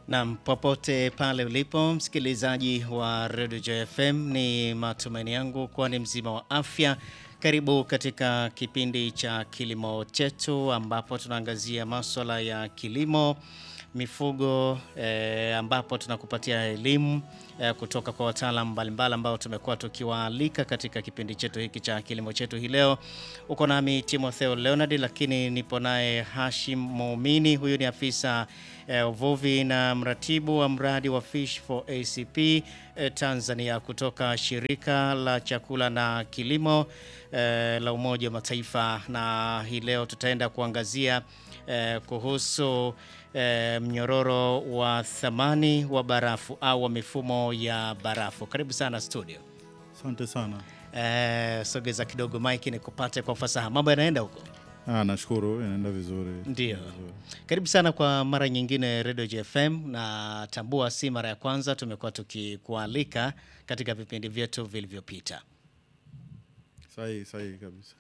Nam, popote pale ulipo msikilizaji wa Radio JFM, ni matumaini yangu kuwa ni mzima wa afya. Karibu katika kipindi cha kilimo chetu, ambapo tunaangazia maswala ya kilimo, mifugo eh, ambapo tunakupatia elimu eh, kutoka kwa wataalamu mbalimbali ambao tumekuwa tukiwaalika katika kipindi chetu hiki cha kilimo chetu. Hii leo uko nami Timotheo Leonard, lakini nipo naye Hashim Muumini. Huyu ni afisa eh, uvuvi na mratibu wa mradi wa Fish for ACP eh, Tanzania kutoka shirika la chakula na kilimo eh, la Umoja wa Mataifa, na hii leo tutaenda kuangazia eh, kuhusu eh, mnyororo wa thamani wa barafu au wa mifumo ya barafu. Karibu sana studio. Asante sana. Eh, sogeza kidogo mike nikupate kwa ufasaha. Mambo yanaenda huko? Ah, nashukuru inaenda vizuri. Ndio. Vizuri. Karibu sana kwa mara nyingine Radio JFM, na tambua si mara ya kwanza, tumekuwa tukikualika katika vipindi vyetu vilivyopita. Sahihi, sahihi kabisa.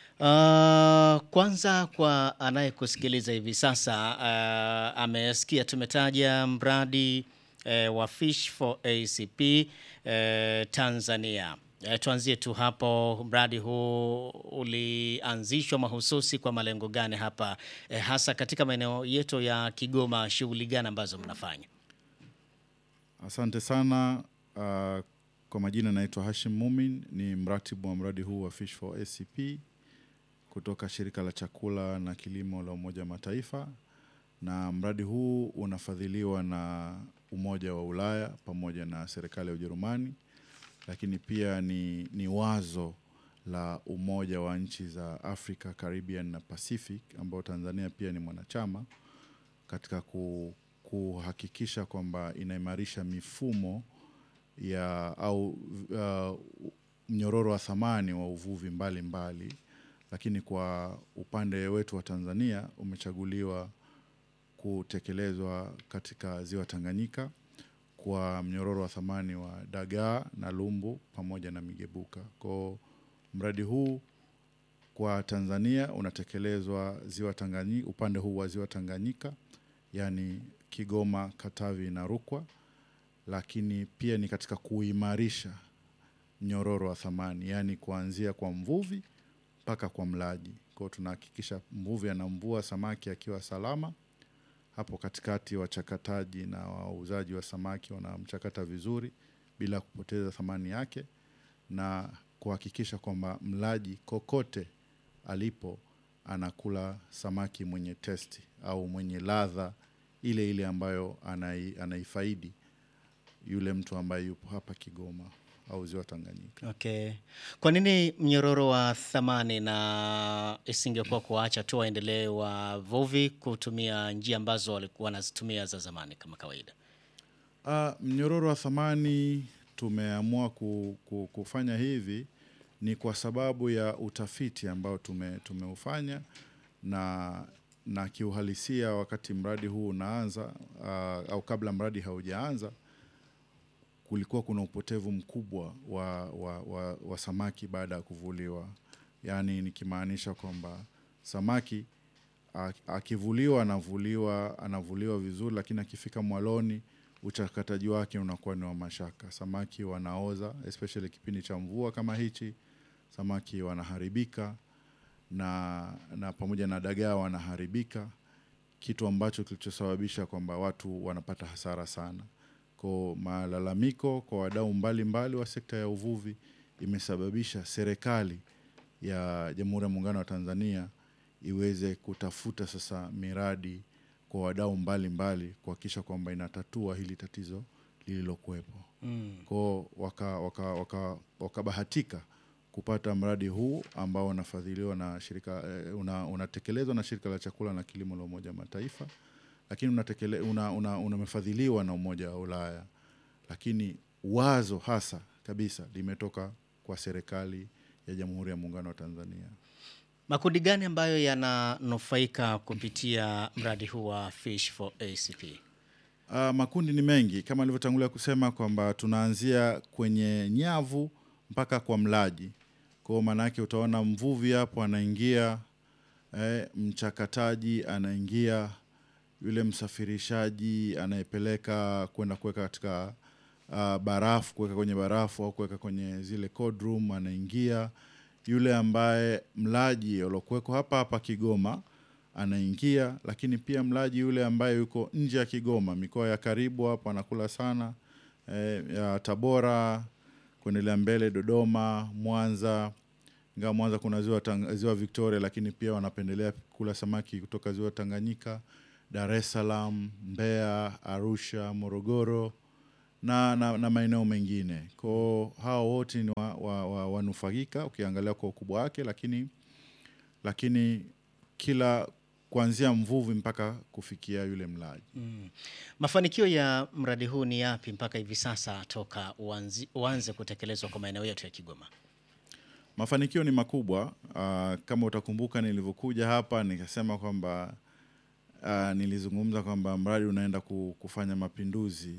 Uh, kwanza kwa anayekusikiliza hivi sasa uh, amesikia tumetaja mradi uh, wa Fish for ACP uh, Tanzania. Uh, tuanzie tu hapo, mradi huu ulianzishwa mahususi kwa malengo gani hapa uh, hasa katika maeneo yetu ya Kigoma, shughuli gani ambazo mnafanya? Asante sana. Ah, kwa majina naitwa Hashim Mumin, ni mratibu wa mradi huu wa Fish for ACP kutoka shirika la chakula na kilimo la Umoja wa Mataifa, na mradi huu unafadhiliwa na Umoja wa Ulaya pamoja na serikali ya Ujerumani, lakini pia ni, ni wazo la Umoja wa nchi za Africa, Caribbean na Pacific ambao Tanzania pia ni mwanachama katika ku, kuhakikisha kwamba inaimarisha mifumo ya au uh, mnyororo wa thamani wa uvuvi mbalimbali mbali. Lakini kwa upande wetu wa Tanzania umechaguliwa kutekelezwa katika ziwa Tanganyika kwa mnyororo wa thamani wa dagaa na lumbu pamoja na migebuka. Kwa mradi huu kwa Tanzania unatekelezwa ziwa Tanganyika, upande huu wa ziwa Tanganyika, yani Kigoma, Katavi na Rukwa, lakini pia ni katika kuimarisha mnyororo wa thamani, yani kuanzia kwa mvuvi mpaka kwa mlaji. Kwa hiyo tunahakikisha mvuvi anamvua samaki akiwa salama. Hapo katikati wachakataji na wauzaji wa samaki wanamchakata vizuri bila kupoteza thamani yake na kuhakikisha kwamba mlaji kokote alipo anakula samaki mwenye testi au mwenye ladha ile ile ambayo anai, anaifaidi yule mtu ambaye yupo hapa Kigoma au ziwa Tanganyika. Okay. Kwa nini mnyororo wa thamani na isingekuwa kuacha tu waendelee wavuvi kutumia njia ambazo walikuwa wanazitumia za zamani kama kawaida? Ah, mnyororo wa thamani tumeamua ku, ku, kufanya hivi ni kwa sababu ya utafiti ambao tume, tumeufanya na, na kiuhalisia wakati mradi huu unaanza ah, au kabla mradi haujaanza kulikuwa kuna upotevu mkubwa wa, wa, wa, wa samaki baada ya kuvuliwa, yaani nikimaanisha kwamba samaki a- akivuliwa anavuliwa anavuliwa vizuri, lakini akifika mwaloni uchakataji wake unakuwa ni wa mashaka. Samaki wanaoza especially kipindi cha mvua kama hichi, samaki wanaharibika na, na pamoja na dagaa wanaharibika, kitu ambacho kilichosababisha kwamba watu wanapata hasara sana. Kwa malalamiko kwa wadau mbalimbali wa sekta ya uvuvi imesababisha serikali ya Jamhuri ya Muungano wa Tanzania iweze kutafuta sasa miradi kwa wadau mbalimbali kuhakikisha kwamba inatatua hili tatizo lililokuwepo. Mm. Kwao wakabahatika waka, waka, wakabahatika kupata mradi huu ambao unafadhiliwa na shirika eh, una, unatekelezwa na shirika la chakula na kilimo la Umoja wa Mataifa, lakini unatekele, una, una, unamefadhiliwa na Umoja wa Ulaya, lakini wazo hasa kabisa limetoka kwa serikali ya Jamhuri ya Muungano wa Tanzania. Makundi gani ambayo yananufaika kupitia mradi huu wa Fish for ACP? Uh, makundi ni mengi kama alivyotangulia kusema kwamba tunaanzia kwenye nyavu mpaka kwa mlaji. Kwa hiyo maana yake utaona mvuvi hapo anaingia, eh, mchakataji anaingia, yule msafirishaji anayepeleka kwenda kuweka katika uh, barafu, kuweka kwenye barafu au kuweka kwenye zile cold room, anaingia yule ambaye mlaji aliokuweko hapa hapa Kigoma anaingia, lakini pia mlaji yule ambaye yuko nje ya Kigoma, mikoa ya karibu hapo anakula sana eh, ya Tabora kuendelea mbele, Dodoma, Mwanza. Ingawa Mwanza kuna ziwa, Tang- ziwa Victoria, lakini pia wanapendelea kula samaki kutoka ziwa Tanganyika, Dar es Salaam, Mbeya, Arusha, Morogoro na, na, na maeneo mengine. Kwao hao wote ni wa, wa, wa, wanufaika ukiangalia kwa ukubwa wake, lakini lakini kila kuanzia mvuvi mpaka kufikia yule mlaji. Mm. Mafanikio ya mradi huu ni yapi mpaka hivi sasa toka uanzi, uanze kutekelezwa kwa maeneo yetu ya Kigoma? Mafanikio ni makubwa. Uh, kama utakumbuka nilivyokuja hapa nikasema kwamba uh, nilizungumza kwamba mradi unaenda ku- kufanya mapinduzi,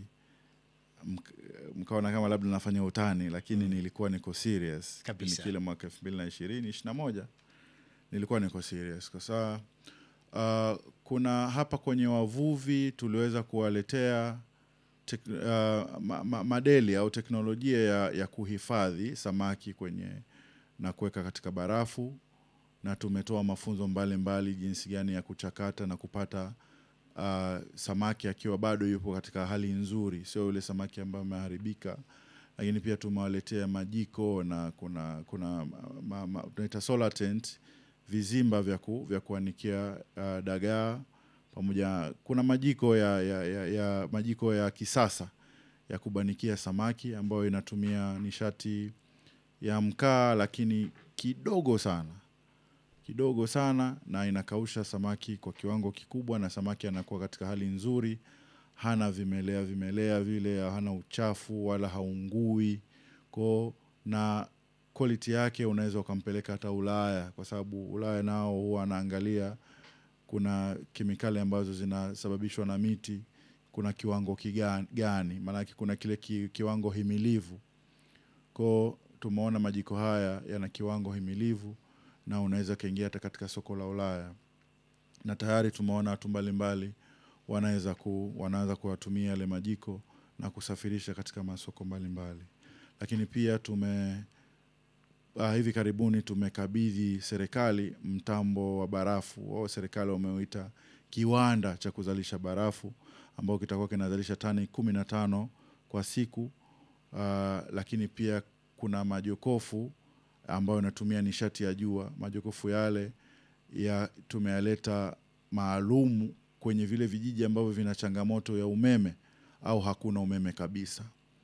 Mk- mkaona kama labda nafanya utani, lakini nilikuwa niko serious Kabisa. Kipindi kile mwaka elfu mbili na ishirini ishirini na moja nilikuwa niko serious kwa sababu uh, kuna hapa kwenye wavuvi tuliweza kuwaletea tek, uh, ma, ma, madeli au teknolojia ya, ya kuhifadhi samaki kwenye na kuweka katika barafu na tumetoa mafunzo mbalimbali mbali, jinsi gani ya kuchakata na kupata uh, samaki akiwa bado yupo katika hali nzuri, sio yule samaki ambaye ameharibika. Lakini pia tumewaletea majiko na kuna kuna ma, ma, tunaita solar tent, vizimba vya, ku, vya kuanikia uh, dagaa pamoja. Kuna majiko ya, ya, ya, ya majiko ya kisasa ya kubanikia samaki ambayo inatumia nishati ya mkaa, lakini kidogo sana kidogo sana na inakausha samaki kwa kiwango kikubwa, na samaki anakuwa katika hali nzuri, hana vimelea vimelea vile, hana uchafu wala haungui ko na quality yake unaweza ukampeleka hata Ulaya, kwa sababu Ulaya nao huwa anaangalia kuna kemikali ambazo zinasababishwa na miti, kuna kiwango kiga- gani, maanake kuna kile ki, kiwango himilivu ko tumeona majiko haya yana kiwango himilivu na unaweza kaingia hata katika soko la Ulaya, na tayari tumeona watu mbalimbali wanaweza ku, wanaanza kuwatumia yale majiko na kusafirisha katika masoko mbalimbali. Lakini pia tume uh, hivi karibuni tumekabidhi serikali mtambo wa barafu au serikali wameuita kiwanda cha kuzalisha barafu ambao kitakuwa kinazalisha tani kumi na tano kwa siku uh, lakini pia kuna majokofu ambayo inatumia nishati ya jua. Majokofu yale ya tumeyaleta maalum kwenye vile vijiji ambavyo vina changamoto ya umeme au hakuna umeme kabisa.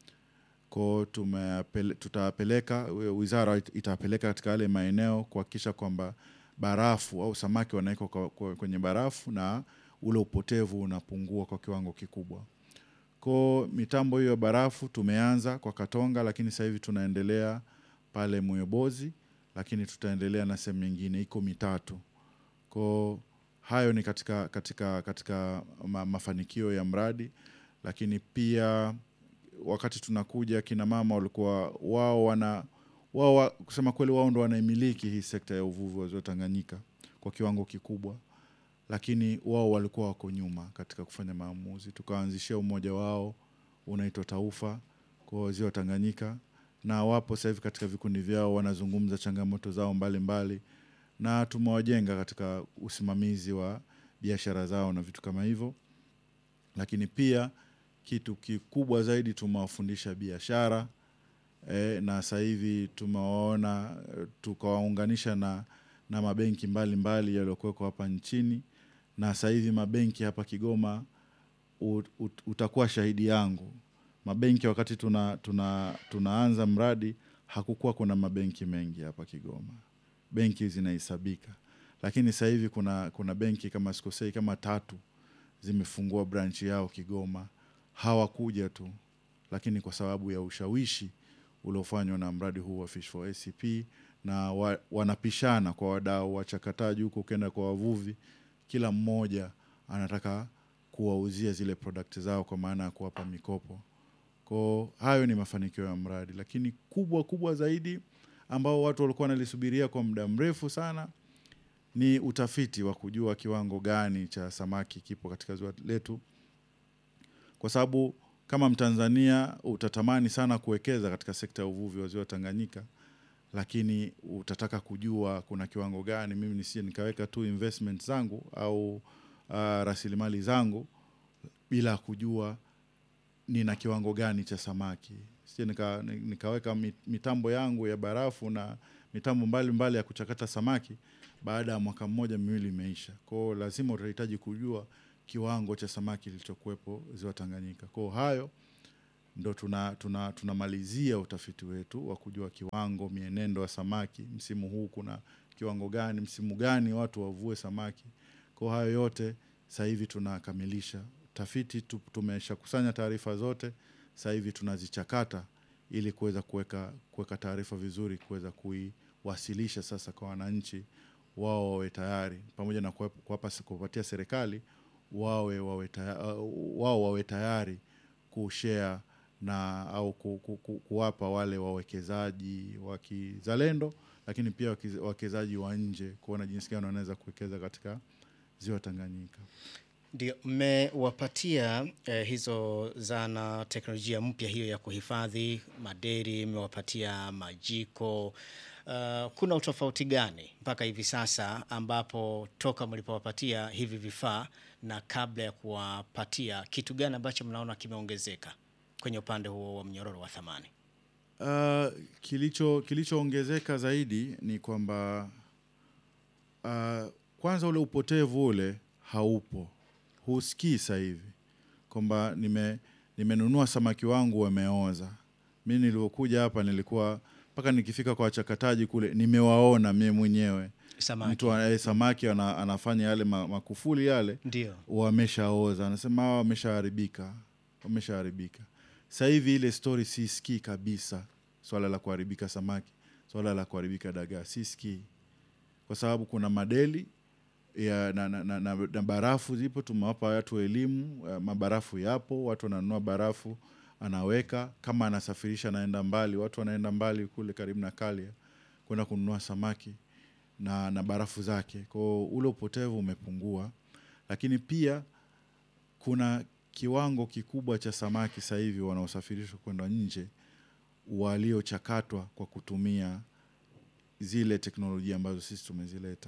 Ko tumeyapele- tutawapeleka, wizara it- itawapeleka katika yale maeneo kuhakikisha kwamba barafu au samaki wanawekwa kwa- kwa- kwenye barafu na ule upotevu unapungua kwa kiwango kikubwa. Ko mitambo hiyo ya barafu tumeanza kwa Katonga, lakini sasa hivi tunaendelea pale Moyobozi, lakini tutaendelea na sehemu nyingine, iko mitatu. Ko hayo ni katika, katika, katika ma, mafanikio ya mradi, lakini pia wakati tunakuja kina mama walikuwa wao wana wao wa- kusema kweli wao ndo wanaimiliki hii sekta ya uvuvi wa ziwa Tanganyika kwa kiwango kikubwa, lakini wao walikuwa wako nyuma katika kufanya maamuzi. Tukaanzishia umoja wao unaitwa Taufa kwa ziwa Tanganyika, na wapo sasa hivi katika vikundi vyao wanazungumza changamoto zao mbalimbali mbali, na tumewajenga katika usimamizi wa biashara zao na vitu kama hivyo, lakini pia kitu kikubwa zaidi tumewafundisha biashara e, na sasa hivi tumewaona eh, tukawaunganisha na, na mabenki mbalimbali yaliyokuwekwa hapa nchini, na sasa hivi mabenki hapa Kigoma ut, ut, utakuwa shahidi yangu. Mabenki wakati tuna, tuna, tunaanza mradi hakukuwa kuna mabenki mengi hapa Kigoma, benki zinahesabika, lakini sasa hivi kuna, kuna benki kama sikosei kama tatu zimefungua branch yao Kigoma. Hawakuja tu, lakini kwa sababu ya ushawishi uliofanywa na mradi huu wa Fish for ACP na wa, wanapishana kwa wadau wachakataji huko, ukienda kwa wavuvi, kila mmoja anataka kuwauzia zile product zao kwa maana ya kuwapa mikopo. Kwa hayo ni mafanikio ya mradi, lakini kubwa kubwa zaidi ambao watu walikuwa wanalisubiria kwa muda mrefu sana ni utafiti wa kujua kiwango gani cha samaki kipo katika ziwa letu, kwa sababu kama Mtanzania utatamani sana kuwekeza katika sekta ya uvuvi wa ziwa Tanganyika, lakini utataka kujua kuna kiwango gani. Mimi nisije nikaweka tu investment zangu au uh, rasilimali zangu bila kujua nina kiwango gani cha samaki. Sije nika, nikaweka mi- mitambo yangu ya barafu na mitambo mbalimbali mbali ya kuchakata samaki, baada ya mwaka mmoja miwili imeisha. Kwa hiyo lazima utahitaji kujua kiwango cha samaki kilichokuwepo ziwa Tanganyika. Kwa hiyo hayo ndo tuna, tuna, tunamalizia utafiti wetu wa kujua kiwango, mienendo ya samaki, msimu huu kuna kiwango gani, msimu gani watu wavue samaki. Kwa hayo yote sasa hivi tunakamilisha tafiti, tu- tumeshakusanya taarifa zote, sasa hivi tunazichakata ili kuweza kuweka kuweka taarifa vizuri, kuweza kuiwasilisha sasa kwa wananchi, wao wawe tayari, pamoja na kuwapa- kuwapa kuwapatia serikali wawe wawe tayari, wao wawe tayari kushare na au ku, ku, ku, kuwapa wale wawekezaji wa kizalendo, lakini pia wakiz- wawekezaji wa nje kuona jinsi gani wanaweza kuwekeza katika ziwa Tanganyika. Ndio, mmewapatia eh, hizo zana teknolojia mpya hiyo ya kuhifadhi maderi, mmewapatia majiko. Uh, kuna utofauti gani mpaka hivi sasa ambapo toka mlipowapatia hivi vifaa na kabla ya kuwapatia, kitu gani ambacho mnaona kimeongezeka kwenye upande huo wa mnyororo wa thamani? Uh, kilicho kilichoongezeka zaidi ni kwamba uh, kwanza ule upotevu ule haupo, husikii sasa hivi kwamba nime nimenunua samaki wangu wameoza. Mi nilivyokuja hapa nilikuwa mpaka nikifika kwa wachakataji kule nimewaona mie mwenyewe Samaki. mtu eh, samaki ana, anafanya yale ma, makufuli yale Ndio. wameshaoza, anasema hawa wameshaharibika, wameshaharibika. Sasa hivi ile story sisikii kabisa, swala la kuharibika samaki, swala la kuharibika dagaa sisikii, kwa sababu kuna madeli ya, na, na, na, na, na barafu zipo. Tumewapa watu elimu, eh, mabarafu yapo, watu wananunua barafu, anaweka kama anasafirisha, anaenda mbali, watu wanaenda mbali kule karibu na Kalia kwenda kununua samaki na, na barafu zake. Kwa hiyo ule upotevu umepungua, lakini pia kuna kiwango kikubwa cha samaki sasa hivi wanaosafirishwa kwenda nje waliochakatwa kwa kutumia zile teknolojia ambazo sisi tumezileta,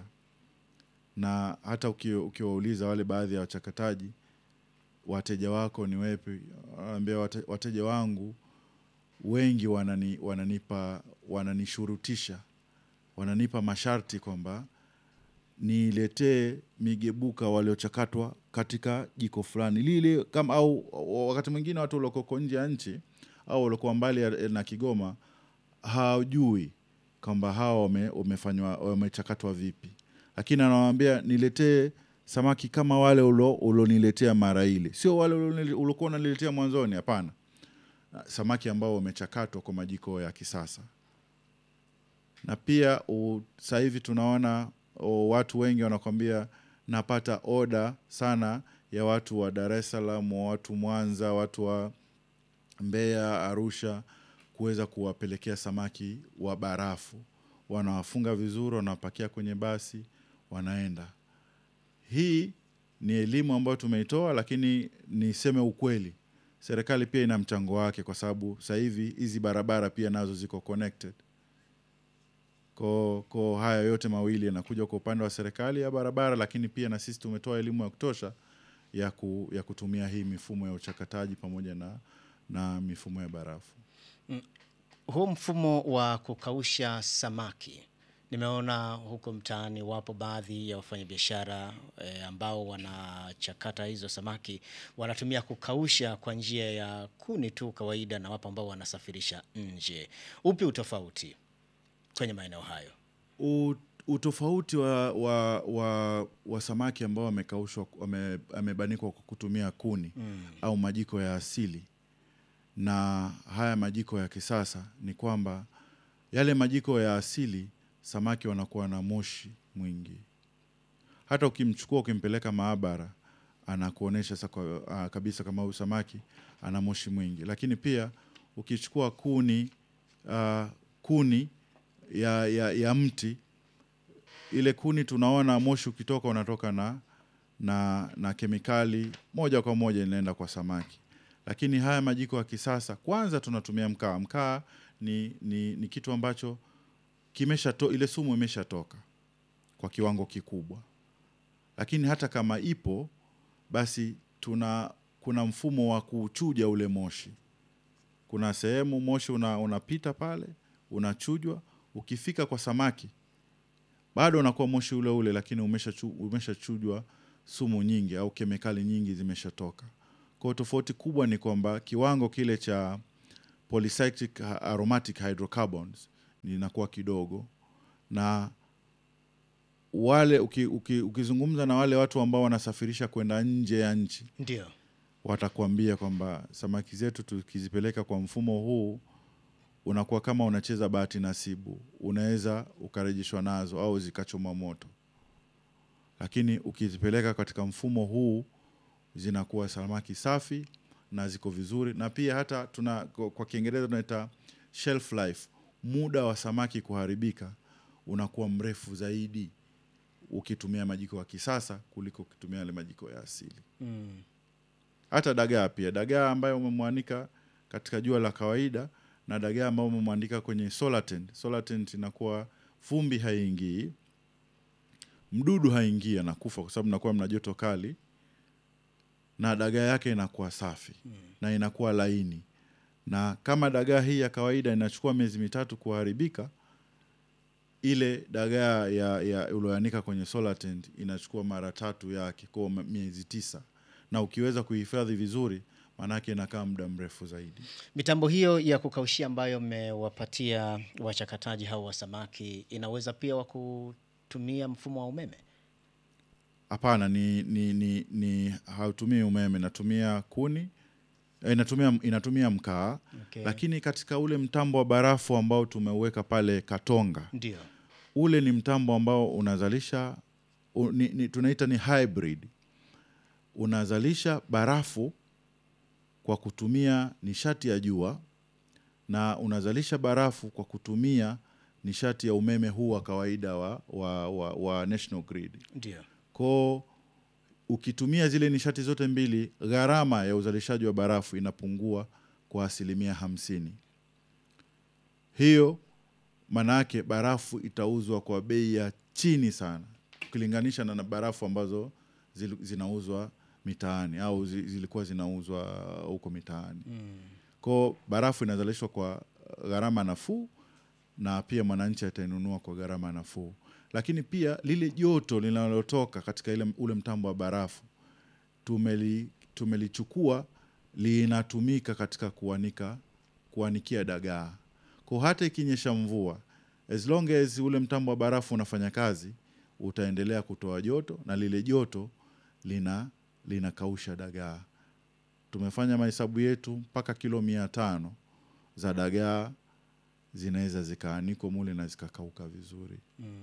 na hata uki- ukiwauliza wale baadhi ya wachakataji, wateja wako ni wepi, wanaambia wate, wateja wangu wengi wanani, wananipa wananishurutisha wananipa masharti kwamba niletee migebuka waliochakatwa katika jiko fulani lile kama au wakati mwingine watu waliokoko nje ya nchi au waliokuwa mbali ya- na Kigoma hawajui kwamba hawa wame- wamefanywa wamechakatwa vipi, lakini anawaambia niletee samaki kama wale ulo- ulioniletea mara ile, sio wale ulionile- uliokuwa unaniletea mwanzoni. Hapana, samaki ambao wamechakatwa kwa majiko ya kisasa na pia u- sasa hivi tunaona o, watu wengi wanakwambia napata oda sana ya watu wa Dar es Salaam, wa watu Mwanza, watu wa Mbeya, Arusha kuweza kuwapelekea samaki wa barafu. Wanawafunga vizuri, wanawapakia kwenye basi, wanaenda. Hii ni elimu ambayo tumeitoa, lakini niseme ukweli, serikali pia ina mchango wake, kwa sababu sasa hivi hizi barabara pia nazo ziko connected ko, ko haya yote mawili yanakuja kwa upande wa serikali ya barabara, lakini pia na sisi tumetoa elimu ya kutosha ya, ku, ya kutumia hii mifumo ya uchakataji pamoja na, na mifumo ya barafu. Huu mfumo wa kukausha samaki nimeona huko mtaani wapo baadhi ya wafanyabiashara e, ambao wanachakata hizo samaki wanatumia kukausha kwa njia ya kuni tu kawaida, na wapo ambao wanasafirisha nje. Upi utofauti kwenye maeneo hayo? U- Utofauti wa, wa, wa, wa samaki ambao wamekaushwa wame- wamebanikwa kwa kutumia kuni au majiko ya asili na haya majiko ya kisasa ni kwamba yale majiko ya asili samaki wanakuwa na moshi mwingi. Hata ukimchukua ukimpeleka maabara anakuonyesha sasa kwa, ah, kabisa kama huyu samaki ana moshi mwingi, lakini pia ukichukua kuni ah, kuni ya, ya, ya mti ile kuni tunaona moshi ukitoka unatoka na, na, na kemikali moja kwa moja inaenda kwa samaki. Lakini haya majiko ya kisasa, kwanza tunatumia mkaa. Mkaa ni, ni, ni kitu ambacho kimesha to, ile sumu imeshatoka kwa kiwango kikubwa, lakini hata kama ipo basi tuna kuna mfumo wa kuchuja ule moshi. Kuna sehemu moshi una, unapita pale unachujwa, ukifika kwa samaki bado unakuwa moshi ule ule, lakini umeshachujwa umesha sumu nyingi au kemikali nyingi zimeshatoka. Kwa hiyo tofauti kubwa ni kwamba kiwango kile cha polycyclic aromatic hydrocarbons linakuwa kidogo, na wale uki, uki, ukizungumza na wale watu ambao wanasafirisha kwenda nje ya nchi Ndio. watakuambia kwamba samaki zetu tukizipeleka kwa mfumo huu unakuwa kama unacheza bahati nasibu, unaweza ukarejeshwa nazo au zikachoma moto, lakini ukizipeleka katika mfumo huu zinakuwa samaki safi na ziko vizuri, na pia hata tuna kwa Kiingereza tunaita shelf life, muda wa samaki kuharibika unakuwa mrefu zaidi ukitumia majiko ya kisasa kuliko ukitumia yale majiko ya asili. Mm. Hata dagaa pia, dagaa ambayo umemwanika katika jua la kawaida na dagaa ambayo umemwanika kwenye solar tent. Solar tent inakuwa vumbi haingii, mdudu haingii, anakufa kwa sababu nakuwa mna joto kali, na dagaa yake inakuwa safi na inakuwa laini. Na kama dagaa hii ya kawaida inachukua miezi mitatu kuharibika, ile dagaa ya, ya ulioanika kwenye solar tent inachukua mara tatu yake, kwa miezi tisa, na ukiweza kuhifadhi vizuri, maanake inakaa muda mrefu zaidi. Mitambo hiyo ya kukaushia ambayo mmewapatia wachakataji hao wa samaki inaweza pia wa kutumia mfumo wa umeme? Hapana, ni, ni, ni, ni hautumii umeme, inatumia kuni eh, inatumia, inatumia mkaa Okay. lakini katika ule mtambo wa barafu ambao tumeuweka pale Katonga, Ndio. ule ni mtambo ambao unazalisha u, ni, ni, tunaita ni hybrid. Unazalisha barafu kwa kutumia nishati ya jua na unazalisha barafu kwa kutumia nishati ya umeme huu wa kawaida wa, wa, wa, wa national grid. Ndio. Ko ukitumia zile nishati zote mbili, gharama ya uzalishaji wa barafu inapungua kwa asilimia hamsini. Hiyo maana yake barafu itauzwa kwa bei ya chini sana ukilinganisha na na barafu ambazo zil- zinauzwa mitaani au zi- zilikuwa zinauzwa huko mitaani. Ko barafu inazalishwa kwa gharama nafuu na pia mwananchi atainunua kwa gharama nafuu, lakini pia lile joto linalotoka katika ile, ule mtambo wa barafu tumeli, tumelichukua linatumika katika kuanika kuanikia dagaa. Kwa hata ikinyesha mvua, as long as ule mtambo wa barafu unafanya kazi, utaendelea kutoa joto na lile joto lina linakausha dagaa. Tumefanya mahesabu yetu mpaka kilo mia tano za dagaa zinaweza zikaanikwa mule na zikakauka vizuri.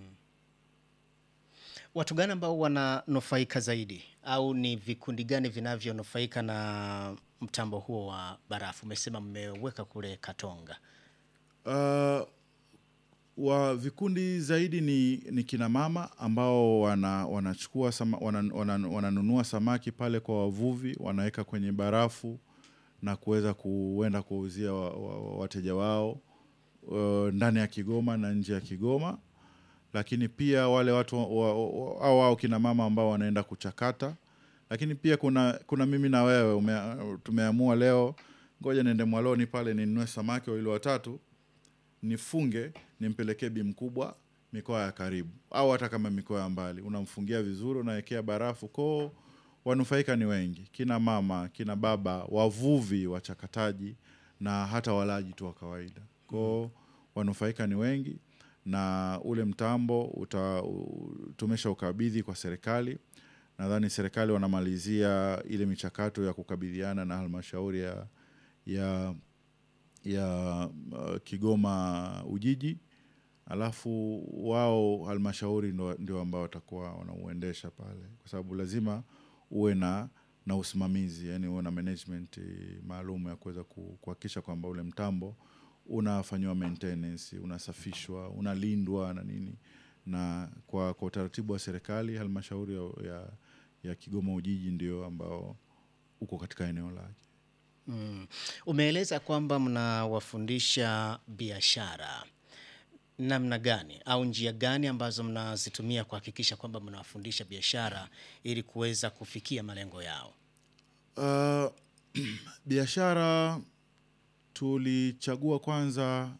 Watu gani ambao wananufaika zaidi au ni vikundi gani vinavyonufaika na mtambo huo wa barafu? Umesema mmeweka kule Katonga. Uh, wa vikundi zaidi ni, ni kina mama ambao wana, wanachukua sama, wana, wana, wananunua samaki pale kwa wavuvi wanaweka kwenye barafu na kuweza kuenda kuwauzia wa, wa, wa, wateja wao uh, ndani ya Kigoma na nje ya Kigoma, lakini pia wale watu wa- wa- wa- au wao kina mama ambao wanaenda kuchakata, lakini pia kuna, kuna mimi na wewe ume, tumeamua leo ngoja niende Mwaloni pale ninunue samaki wawili watatu nifunge nimpelekee bi mkubwa mikoa ya karibu au hata kama mikoa ya mbali, unamfungia vizuri, unawekea barafu koo. Wanufaika ni wengi, kina mama, kina baba, wavuvi, wachakataji na hata walaji tu wa kawaida koo. Wanufaika ni wengi, na ule mtambo uta, u- tumesha ukabidhi kwa serikali. Nadhani serikali wanamalizia ile michakato ya kukabidhiana na halmashauri ya, ya ya uh, Kigoma Ujiji, alafu wao halmashauri ndo- ndio ambao watakuwa wanauendesha pale, kwa sababu lazima uwe na na usimamizi, yani uwe na management eh, maalum ya kuweza ku- kuhakikisha kwamba ule mtambo unafanyiwa maintenance, unasafishwa, unalindwa na nini, na kwa, kwa utaratibu wa serikali halmashauri ya, ya, ya Kigoma Ujiji ndio ambao uko katika eneo lake. Mm. Umeeleza kwamba mnawafundisha biashara namna gani au njia gani ambazo mnazitumia kuhakikisha kwamba mnawafundisha biashara ili kuweza kufikia malengo yao? Uh, biashara tulichagua kwanza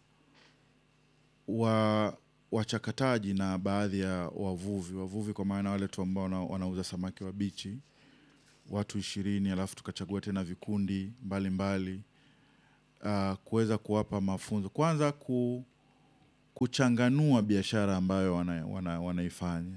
wa wachakataji na baadhi ya wavuvi wavuvi, kwa maana wale tu ambao wana- wanauza samaki wabichi, watu ishirini, alafu tukachagua tena vikundi mbalimbali uh, kuweza kuwapa mafunzo kwanza ku, kuchanganua biashara ambayo wana, wana, wanaifanya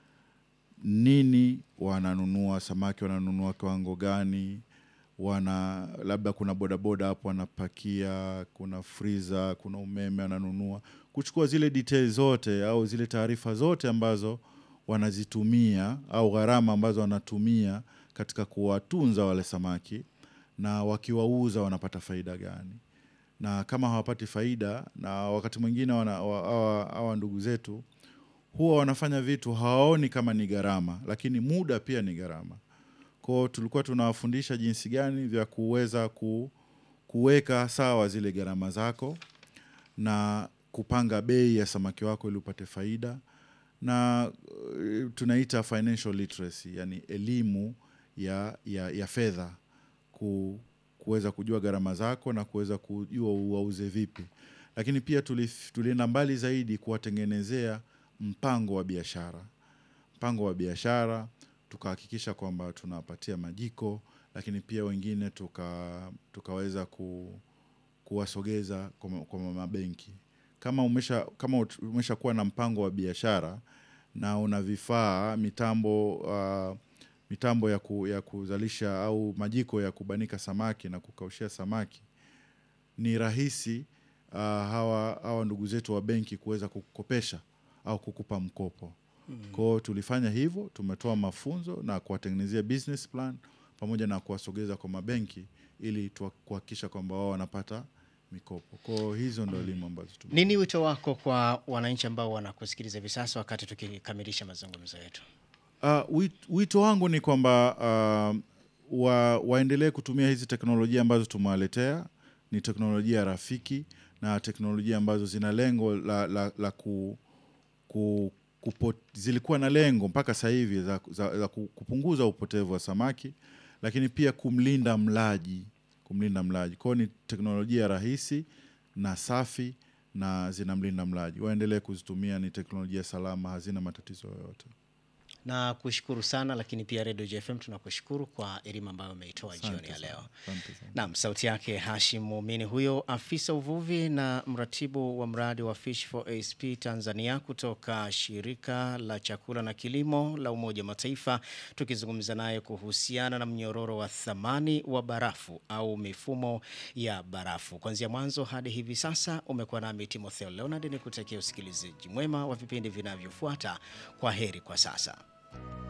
nini wananunua samaki wananunua kiwango gani wana labda kuna bodaboda hapo wanapakia kuna friza kuna umeme wananunua kuchukua zile details zote au zile taarifa zote ambazo wanazitumia au gharama ambazo wanatumia katika kuwatunza wale samaki na wakiwauza wanapata faida gani na kama hawapati faida na wakati mwingine wana- wa- hawa hawa ndugu zetu huwa wanafanya vitu hawaoni kama ni gharama, lakini muda pia ni gharama. Kwao tulikuwa tunawafundisha jinsi gani vya kuweza ku, kuweka sawa zile gharama zako na kupanga bei ya samaki wako ili upate faida na uh, tunaita financial literacy, yani elimu ya, ya, ya fedha ku, kuweza kujua gharama zako na kuweza kujua uwauze vipi, lakini pia tulif- tulienda mbali zaidi kuwatengenezea mpango wa biashara mpango wa biashara tukahakikisha kwamba tunawapatia majiko lakini pia wengine tuka, tukaweza ku, kuwasogeza kwa ma- kwa mabenki kama umesha kama ut- umeshakuwa na mpango wa biashara na una vifaa mitambo uh, mitambo ya, ku, ya kuzalisha au majiko ya kubanika samaki na kukaushia samaki ni rahisi uh, hawa, hawa ndugu zetu wa benki kuweza kukopesha au kukupa mkopo kwao tulifanya hivyo tumetoa mafunzo na kuwatengenezea business plan pamoja na kuwasogeza kwa mabenki ili tuwa- kuhakikisha kwamba wao wanapata mikopo kwao hizo ndo elimu ambazo tume Nini wito wako kwa wananchi ambao wanakusikiliza hivi sasa wakati tukikamilisha mazungumzo yetu? Uh, wit- wito wangu ni kwamba uh, wa, waendelee kutumia hizi teknolojia ambazo tumewaletea. Ni teknolojia rafiki na teknolojia ambazo zina lengo la, la, la ku, ku, kupo, zilikuwa na lengo mpaka sasa hivi za, za, za ku- kupunguza upotevu wa samaki, lakini pia kumlinda mlaji, kumlinda mlaji. Kwa hiyo ni teknolojia rahisi na safi na zinamlinda mlaji. Waendelee kuzitumia, ni teknolojia salama, hazina matatizo yoyote. Na kushukuru sana, lakini pia Radio JFM tunakushukuru kwa elimu ambayo umeitoa jioni ya Asante leo. sana. Asante sana. Naam, sauti yake Hashim Muumini huyo, afisa uvuvi na mratibu wa mradi wa Fish for ASP Tanzania kutoka shirika la chakula na kilimo la Umoja wa Mataifa, tukizungumza naye kuhusiana na mnyororo wa thamani wa barafu au mifumo ya barafu. Kuanzia mwanzo hadi hivi sasa umekuwa nami Timotheo Leonard, ni kutakia usikilizaji mwema wa vipindi vinavyofuata. Kwa heri kwa sasa.